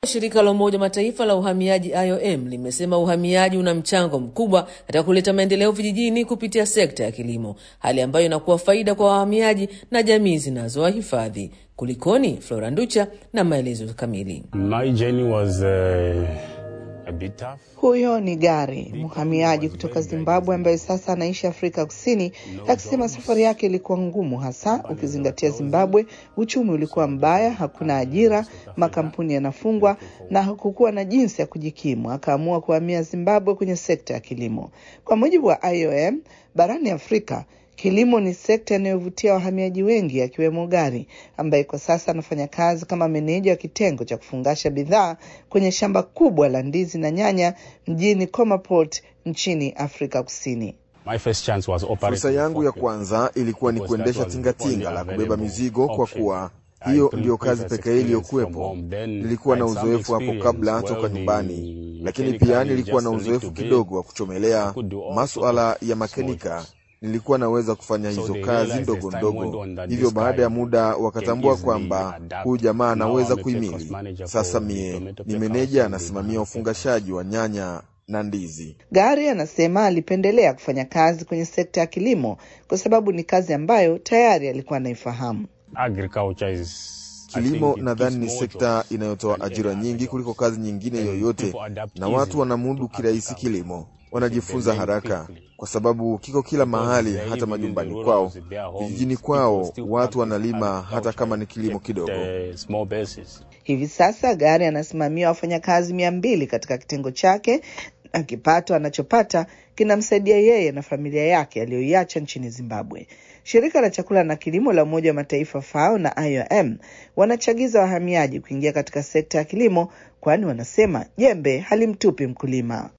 Shirika la Umoja wa Mataifa la uhamiaji IOM limesema uhamiaji una mchango mkubwa katika kuleta maendeleo vijijini kupitia sekta ya kilimo, hali ambayo inakuwa faida kwa wahamiaji na jamii zinazowahifadhi. Kulikoni? Flora Nducha na maelezo kamili. My journey was, uh, a bit tough. Huyo ni Gari, mhamiaji kutoka Zimbabwe ambaye sasa anaishi Afrika Kusini, akisema safari yake ilikuwa ngumu, hasa ukizingatia Zimbabwe uchumi ulikuwa mbaya, hakuna ajira, makampuni yanafungwa na hakukuwa na jinsi ya kujikimu. Akaamua kuhamia Zimbabwe kwenye sekta ya kilimo. Kwa mujibu wa IOM, barani Afrika kilimo ni sekta inayovutia wahamiaji wengi akiwemo Gari ambaye kwa sasa anafanya kazi kama meneja wa kitengo cha kufungasha bidhaa kwenye shamba kubwa la ndizi na nyanya mjini Komaport nchini Afrika Kusini. My first chance was operating Fursa yangu ya forklift. kwanza ilikuwa ni Because that kuendesha was the tingatinga only la kubeba available mizigo kwa option. kuwa I hiyo couldn't ndiyo previous kazi pekee experience iliyokuwepo. from home. Then Nilikuwa na I had some uzoefu hapo experience kabla welding, toka nyumbani, lakini mechanically, pia nilikuwa na just a uzoefu little bit. kidogo wa I kuchomelea could do all masuala sorts of ya small makenika. jobs. Nilikuwa naweza kufanya So hizo they kazi realized ndogo as time went ndogo. on that Hivyo this baada ya guy muda can wakatambua easily kwamba adapt. huyu jamaa Now anaweza I'm a warehouse kuhimili. manager Sasa for mie tomato ni packers meneja and anasimamia banana ufungashaji wa nyanya na ndizi. Gari anasema alipendelea kufanya kazi kwenye sekta ya kilimo kwa sababu ni kazi ambayo tayari alikuwa anaifahamu. Agriculture is I Kilimo think it nadhani gives ni more sekta jobs inayotoa than ajira any nyingi other kuliko job. kazi nyingine And yoyote, people adapt na watu easily wanamudu to kirahisi agriculture. kilimo, They wanajifunza learn haraka quickly. kwa sababu kiko kila Because mahali, they're hata even in the majumbani rural kwao, areas, their homes, vijijini people kwao, still watu practice wanalima hata kama ni kilimo agriculture kidogo. at, uh, small basis. Hivi sasa Gari anasimamia wafanyakazi mia mbili katika kitengo chake na kipato anachopata kinamsaidia yeye na familia yake aliyoiacha nchini Zimbabwe. Shirika la chakula na kilimo la Umoja wa Mataifa FAO na IOM wanachagiza wahamiaji kuingia katika sekta ya kilimo, kwani wanasema jembe halimtupi mkulima.